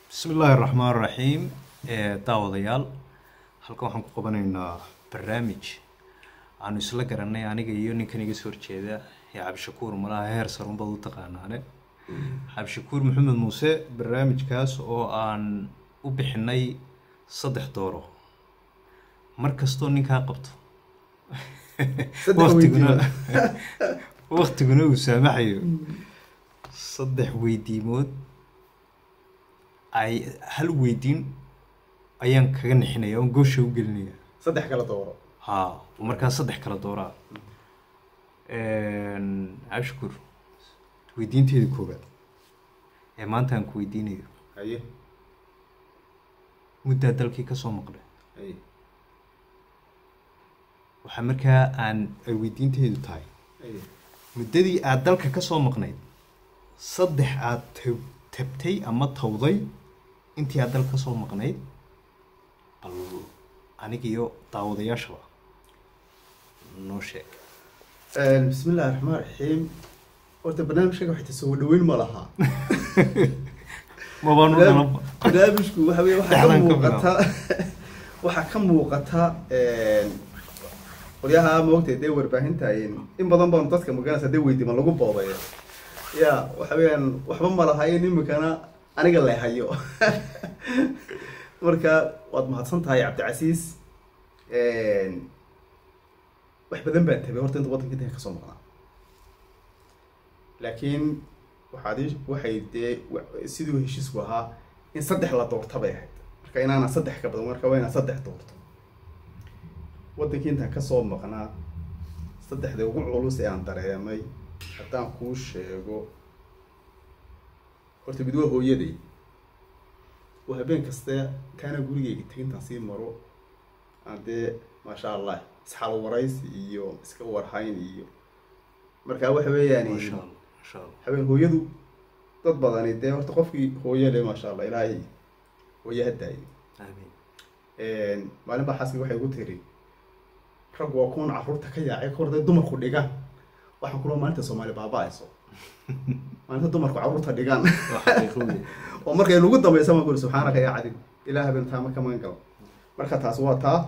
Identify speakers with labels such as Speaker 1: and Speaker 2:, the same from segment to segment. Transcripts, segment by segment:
Speaker 1: bismi illaahi raxmaan raxiim daawadayaal halkan waxaan ku qabanaynaa barnaamij aanu isla garanay aniga iyo ninkan iga soo horjeeda ee cabdishakuur malaha heer sarunbad u taqaanaane cabdishakuur maxamed muuse barnaamijkaas oo aan u bixinay saddex dooro mar kastoo ninkaa qabto waktiguna waktiguna uu saamaxayo saddex weydiimood ay hal weydiin ayaan kaga nixinaya oon goosha u gelinaya
Speaker 2: saddex kala dooro
Speaker 1: ha markaa saddex kala dooraa cabshakuur weydiinteeda koobaad ee maanta aan ku weydiinayo
Speaker 2: haye
Speaker 1: muddaa dalkii ka soo maqlay
Speaker 2: haye
Speaker 1: waxaa markaa aan ay weydiinteedu tahay
Speaker 2: haye
Speaker 1: muddadii aada dalka ka soo maqnayd saddex aada tab tabtay ama tawday intii aad dalka ka soo maqnayd bal aniga iyo daawadayaashaba noo sheeg
Speaker 2: bismi illahi raxmaan raxiim horta barnaamijkaga waxay tasoo dhaweyn ma lahaa
Speaker 1: mabaanu dhalaba
Speaker 2: barnaamijku waxa wey waxaa ka
Speaker 1: Dhexdan ka
Speaker 2: muuqata waxaa ka muuqata qolyaha maogtay dee warbaahinta in badan baanu dadka magaranaysa dee weydiima lagu boobay ya waxa weeyaan waxba ma lahayn imikana aniga la hayo marka waad mahadsan tahay cabdicasiis wax badan baan tabay horta inta waddanka inta kasoo maqnaa laakiin waxaad ii- waxay dee wa- siduu heshiisku ahaa in saddex la doorta bay ahayd marka inaana saddex ka badan marka waa inaan saddex doorto waddankii intaan kasoo maqnaa saddexda ugu culus ee aan dareemay haddaan kuu sheego horta mid waa hooyaday oo habeen kaste intaana gurigeyga tegintaan sii maro aan dee maasha allah isxal waraysi iyo iska warhayn iyo marka waxa weeyaan
Speaker 1: masha allah masha allah
Speaker 2: habeen hooyadu dad badani dee horta qofkii hooye le maasha allah ilaahay hooye ha daayo
Speaker 1: aamin
Speaker 2: maalin baa xaaskii waxay igu tiri rag waa kuwan carruurta ka yaacay ka horday dumarku dhigaan waxaan kula maalinta soomaali baaba-ayso maalinta dumarku carruurta dhigaan
Speaker 1: waa xaqiiqo wey
Speaker 2: oo markay nagu dambaysa maan kuri subxaanaka yaa cadin ilaa habeen taama ka magan galo marka taas waa taa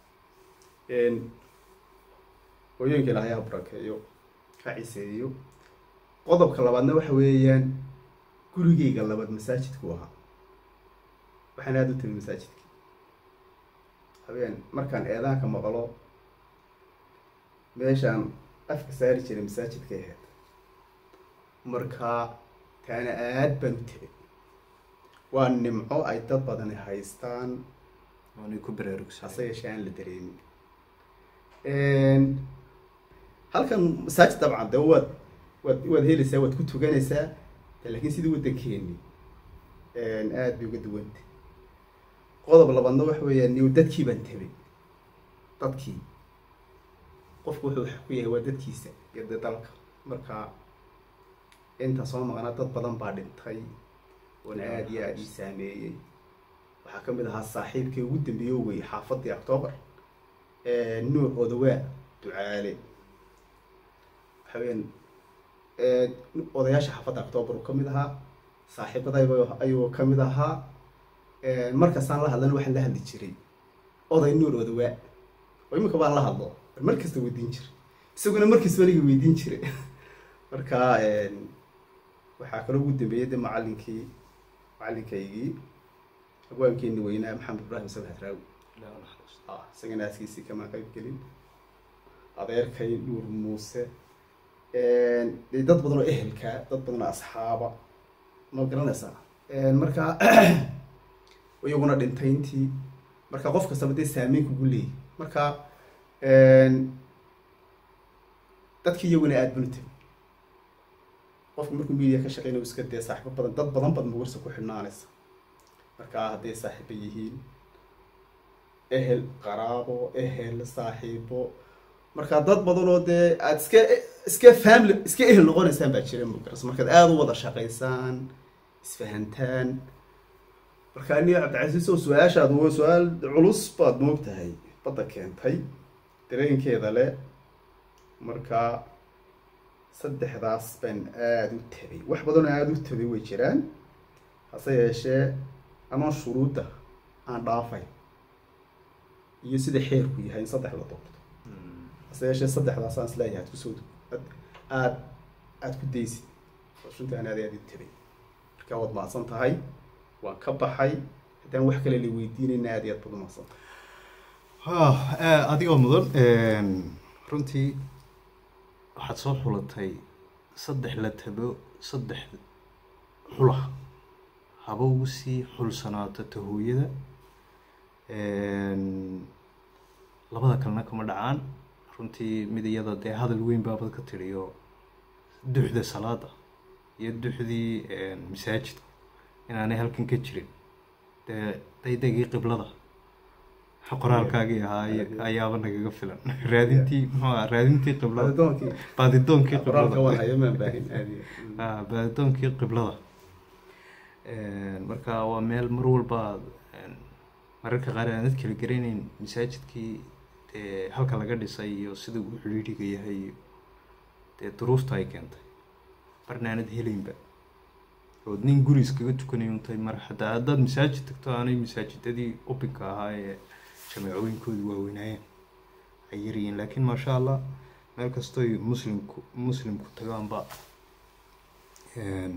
Speaker 2: hooyooyinka ilaahay ha barakeeyo ha ciseeyo qodobka labaadna waxa weeyaan gurigeyga labaad masaajidku ahaa waxaan aada u timi masaajidka habeen markaan eedaanka maqlo meeshaan afka saari jiray masaajidkay ahayd marka taana aad baan u tegay waa nimco ay dad badani haystaan
Speaker 1: waanay ku baraarugsan
Speaker 2: hase yeeshee aan la dareemin halkan masaajid dabcan dee waad waad waad helaysaa waad ku tuganaysaa laakiin sidii waddankeeni aad bay uga duwanta qodob labaadna waxa weeyaan niw dadkii baan tabay dadkii qofku wuxuu wax ku yahay waa dadkiisa iyo dee dalka marka inta soo maqnaa dad badan baa dhintay oona aada iyo aada ii saameeyey waxaa ka mid ahaa saaxiibkii ugu dambeeyey oo wey xaafadii octoobar nuuc odawaa ducaale waxa weyaan odayaasha xaafadda octoobar uu ka mid ahaa saaxiibadayba ayuu ka mid ahaa markastaan la hadlana waxaan la hadli jiray oday nuur odawaa oo iminka baan la hadlo mar kasta weydiin jiray isaguna markiisba aniga weydiin jiray marka waxaa kaloo ugu dambeeyey de macalinkii macalinkaygii abwaankeeni weynaa maxamed ibraahim sabhat raawi ah isagana aaskiisii kama qayb gelin adeerkay nuur muuse dee dad badan oo ehelka dad badan oo asxaaba ma garanaysaa marka iyaguna dhintayntii marka qof kastaba dee saameyn kugu leeyahy marka dadkii iyaguna aada banu tegi qofku markuu media ka shaqeynayo iska dee saaxiibo badan dad badan baad mugarsa ku xidhnaanaysa markaa hadday saaxiibo yihiin ehel qaraabo ehel saaxiibo markaa dad badan oo dee aada iska iska family iska ehel noqonaysaan baa jira mugaras markaad aada u wada shaqaysaan isfahantaan marka aniga cabdicasiis oo su-aashaad waa su-aal culus baad moog tahay badda keentay dareenkeeda le marka saddexdaas baan aada u tabay wax badanoo aada u tabay way jiraan hase yeeshee anoo shuruudda aan dhaafay iyo sida xeerku yahay in saddex la doorto hase yeeshee saddexdaasaan isleeyahay aad kusoo aad aad aad ku daysid oo runtii aan aad iyo aad u tabay marka waad mahadsan tahay waan ka baxay haddaan wax kale la weydiinayna aad iyo aad baad u mahadsan tahay
Speaker 1: Ah, adigoo mudan runtii waxaad soo xulatay saddex la tabo saddex xula haba ugu sii xulsanaato tahooyada labada kalena kama dhacaan runtii mid iyada dee hadal weyn baabad ka tidhi oo duxda salaada iyo duxdii masaajidku inaanay halkan ka jirin dee daydegii qiblada qoraalkaagii ahaa ay- ayaaba nagaga filan raadintii muxuu ahaa raadintii qiblada
Speaker 2: Baadidoonkii
Speaker 1: baadidoonkii
Speaker 2: qoraalka waan
Speaker 1: qiblada
Speaker 2: hayo maan baahin aad iyo aad.
Speaker 1: Ah, baadidoonkii qiblada marka waa meel mar walba een, mararka qaar aanad kala garanayn masaajidkii dee halka laga dhisay iyo sida uu xidhiidhiga yahay iyo dee duruufta ay keentay marna aanad helaynba ood nin guri iskaga tukanay untay mar hataa haddaad masaajid tagto aanay masaajidadii ubinka ahaa ee jameecooyinkoodu waaweynaayeen ay yaryihiin laakiin maasha allah meel kastoy muslimku muslimku tagaanba een,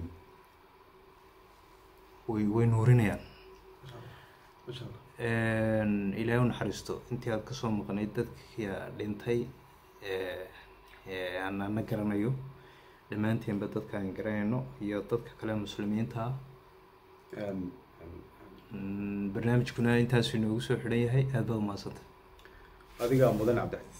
Speaker 1: way way nuurinayaan
Speaker 2: Masha Allah.
Speaker 1: Een, ilaahay u naxariisto intii aad kasoo maqnayd dadkii dhintay ee ee aan ana garanayo dhammaanteenba dadka aan garanayno iyo dadka kale muslimiinta ah
Speaker 2: Een,
Speaker 1: Mm, barnaamijkuna intaasuu inoogu soo xidhan yahay aad baad umahadsantay
Speaker 2: adigaa mudan cabdi